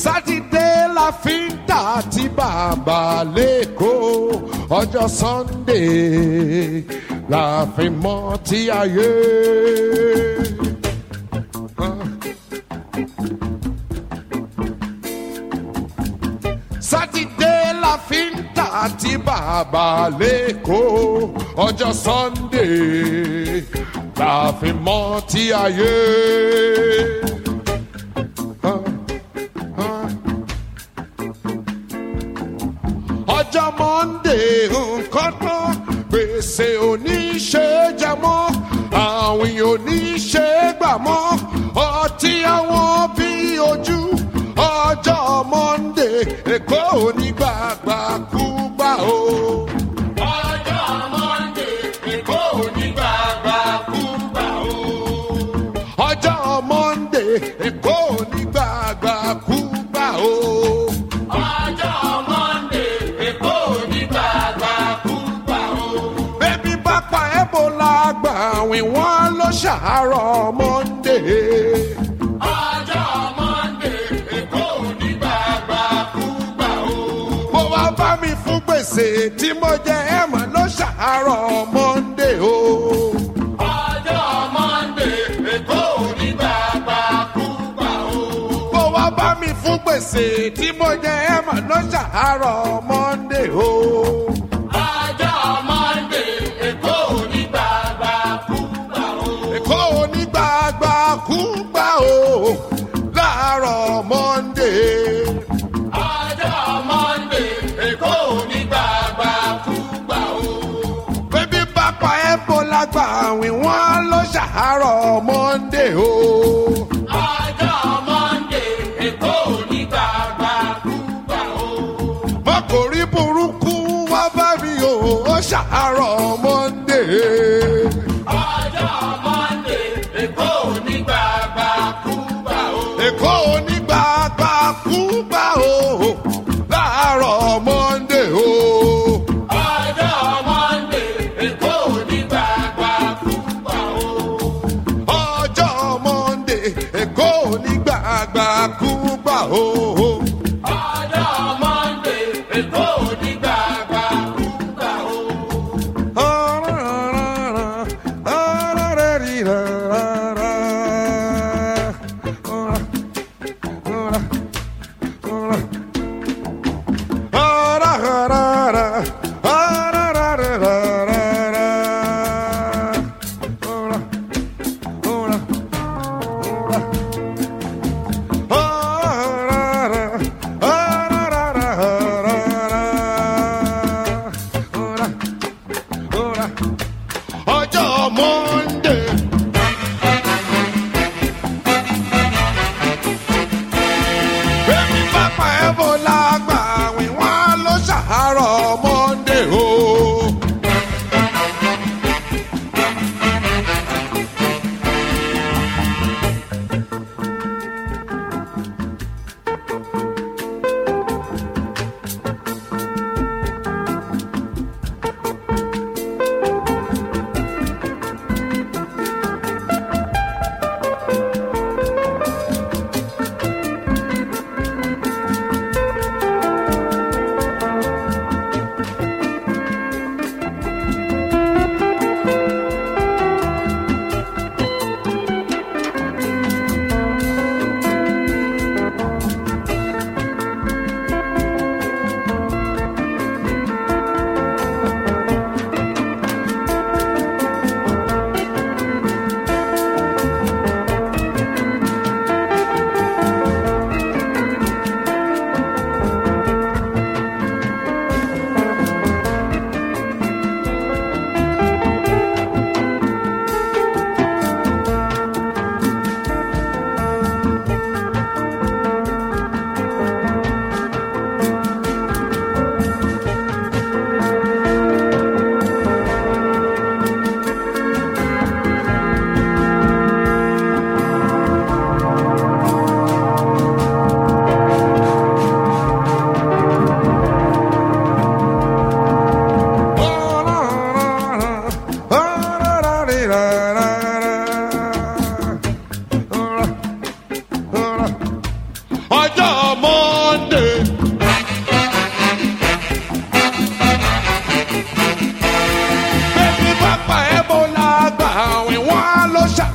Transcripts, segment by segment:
sátidé la fi ń tà tí bàbá lẹ́kọ̀ọ́ ọjọ́ sunday la fi mọ́ tí ayé. sátidé la fi ń tà tí bàbá lẹ́kọ̀ọ́ ọjọ́ sunday la fi mọ́ tí ayé. ọjọ́ monday nǹkan tán gbèsè oníṣe jẹ mọ́ àwìn oníṣe gbà mọ́ ọtí àwọn bí ojú ọjọ́ monday èkó onígbàgbà kú gbà o. ọjọ́ monday èkó onígbàgbà kú gbà o. ọjọ́ monday èkó onígbàgbà kú gbà o. ọjọ́ monday èkó onígbàgbà kú gbà o. bébí bá pa ebola gbà wí wọ́n ló ṣàárọ̀ monday. ọjọ́ monday èkó onígbàgbà kú gbà o. mo wá bá mi fún gbèsè tí mo jẹ ẹ̀mọ́ ló ṣàárọ̀ monday o. ọjọ́ monday èkó onígbàgbà kú gbà o. mo wá bá mi fún gbèsè tí mo jẹ ẹ̀mọ́ ló ṣàárọ̀ monday o. ọjọ́ monday èkó onígbàgbà kú gbà o. èkó onígbàgbà kú gbà o. láàárọ̀ monday ọjọ́ monday èkó onígbàgbà kú gbà o. bébí pápá ebola gbà wí wọ́n ló ṣàárọ̀ monday o. ọjọ́ monday èkó onígbàgbà kú gbà o. mọ́kòrí burúkú wá bá mi o ó ṣàárọ̀ monday. ọjọ́ monday èkó onígbàgbà kú gbà o. èkó onígbàgbà kú gbà o. láàárọ̀ monday o. ọjọ́ monday èkó onígbàgbà kú gbà o. ọjọ́ monday èkó onígbàgbà kú gbà o. ọjọ́ monday èkó onígbàgbà kú gbà o. ọjọ́ monday. Bẹ́ẹ̀ni pápá Ebola gbà wí wọ́n ló ṣàárọ̀ Monday o.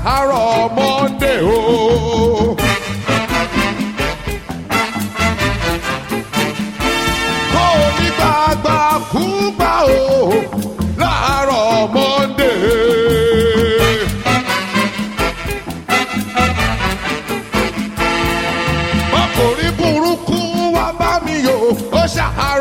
láàárọ̀ monday o. kó o ní gbàgbà kú gbà o láàárọ̀ monday. ọkùnrin burúkú wá bá mi yò ó ṣàhà